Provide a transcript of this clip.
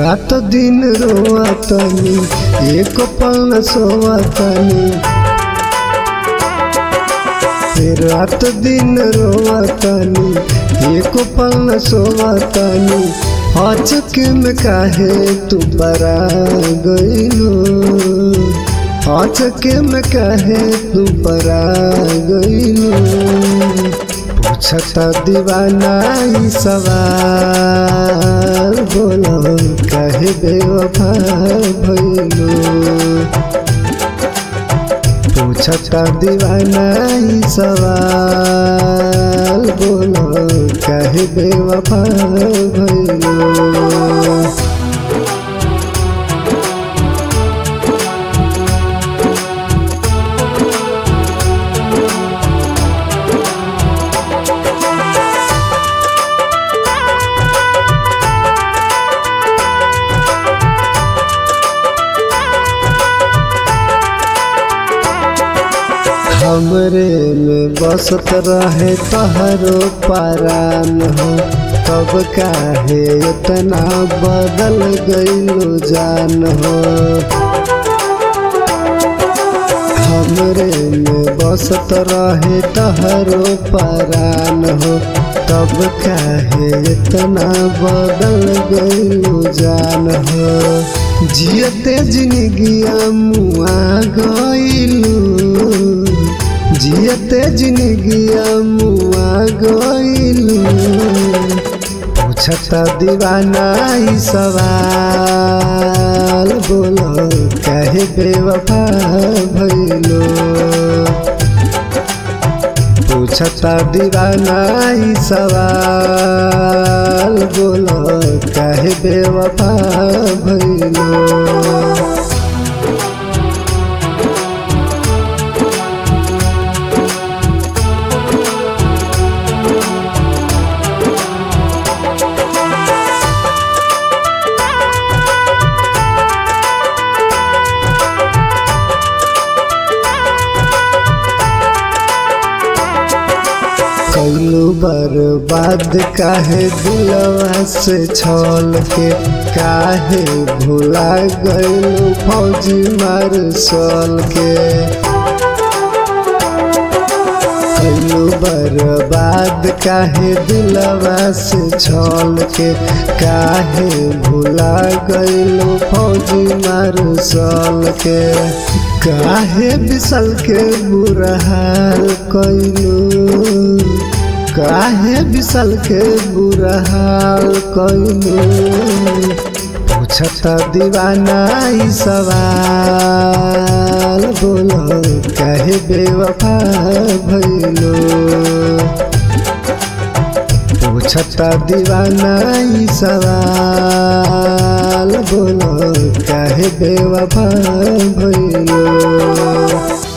रात दिन रोआतनी एक पल न सोआतनी रात दिन रोआतनी एक पल न सोआतनी अचक में काहे तू बरा गइलो अचक में काहे तू बरा गइलो पूछता दीवाना ई सवाल बोलो कहे बेवफा भइलो पूछता दीवाना ई सवाल बोलो कहे बेवफा भइलो हमरे में बसत रहे तहरो पारान हो तब काहे इतना बदल गइलो जान हो हमरे में बसत रहे तहरो पारान हो तब काहे इतना बदल गइलो जान हो जियते जिंदगिया मुआ गइलू जियते जिंदगिया मुआ गइलू पूछता दीवाना ई सवाल बोलो कहे बेवफा भइलो पूछता दीवाना ई सवाल बोलो कहे बेवफा भइलो कैलू बर्बाद काहे दिलवा से छल के काहे भुला गैलू फौजी मार सल के कैलू बर्बाद काहे दिलवा से छल के काहे भुला गैलू फौजी मार सल के काहे बिसल के बुरा हाल कैलू काहे बिसल के बुरा हाल कैलू पूछता दीवाना ई सवाल बोलो कहे बेवफा भइलो पूछता दीवाना ई सवाल बोलो कहे बेवफा भइलो